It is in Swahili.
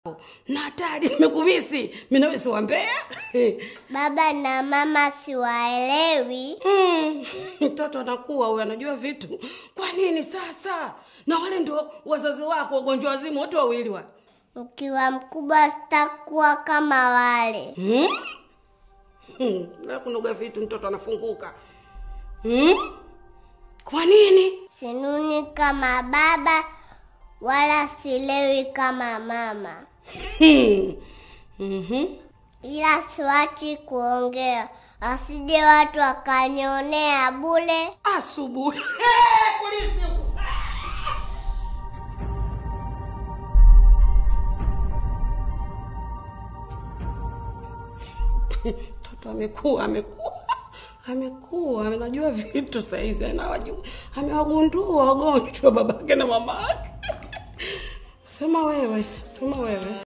na hatari nimekumisi mimi nawe si wambea Baba na mama siwaelewi. Mm, mtoto anakuwa huyo anajua vitu kwa nini sasa na wale ndio wazazi wako wagonjwa wazimu wote wawili wale Ukiwa mkubwa sitakuwa kama wale. hmm? hmm. la kunoga vitu mtoto anafunguka hmm? kwa nini Sinuni kama baba wala silewi kama mama. hmm. mm-hmm. Ila siwachi kuongea, asije watu wakanionea bule. asubuhi polisi mtoto amekuwa amekuwa amekuwa anajua vitu saizi anawajua amewagundua wagonjwa babake na mamake sema wewe sema wewe